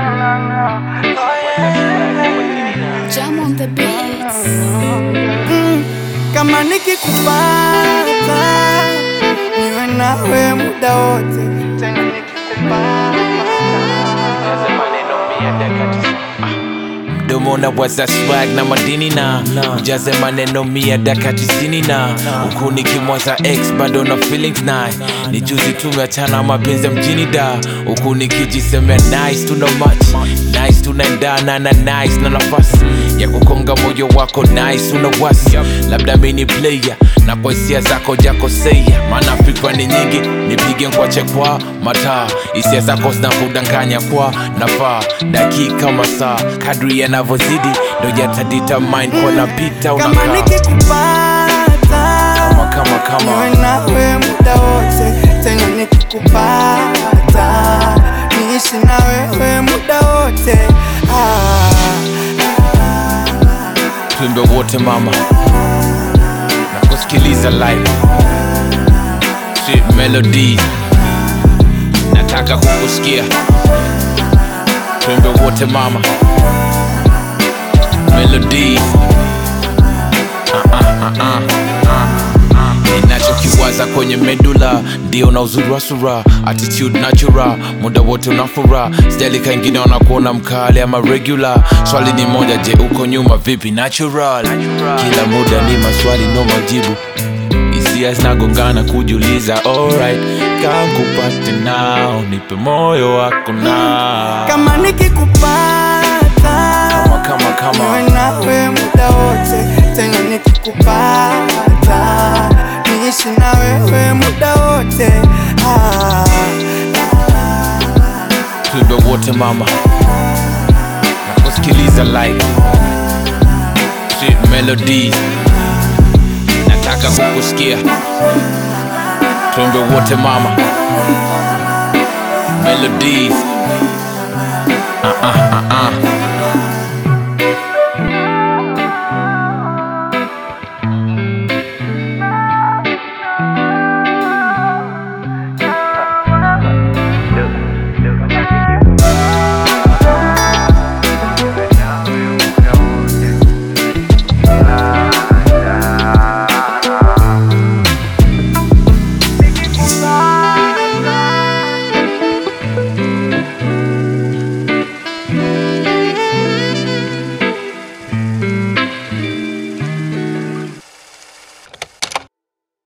Jam on the beats. kama nikikupata niwe nawe muda wote tena nikikupata mdomo na waza swag na madini na ujaze maneno mia daka tisini na huku nikimwaza x bado na feelings na ni juzi tumeachana mapenzi ya mjini da huku nikijisemea nice tuna much nice tunaendana na nice na nafasi ya kukonga moyo wako nice una wasi labda mini player na kwa hisia zako jakosea maana fikra ni nyingi nipige nkwache kwa mataa hisia zako zinakudanganya kwa nafaa dakika masaa kadri yanavyozidi ndo yatadetermine kwa napita kama unakaa nikikupata kama kama kama niwe nawe muda wote tena nikikupata niishi na wewe muda wote ah, tuimbe wote mama na kusikiliza live sweet melody nataka kukusikia tuimbe wote mama melody Ah, ah, ah, ah, ah, ah. ninachokiwaza kwenye medula ndio na uzuri wa sura attitude natural muda wote unafura sijali kaingine wanakuona mkali ama regular swali ni moja je uko nyuma vipi natural kila muda ni maswali no majibu hisia zinagongana kujiuliza alright kankupate nao nipe moyo wako na kama nikikupata kama kama niwe nawe muda wote tena nikikupata niishi na wewe muda wote ah, tuimbe wote mama na kusikiliza live sweet melody nataka kukusikia tuimbe wote mama melodies ah, ah, ah,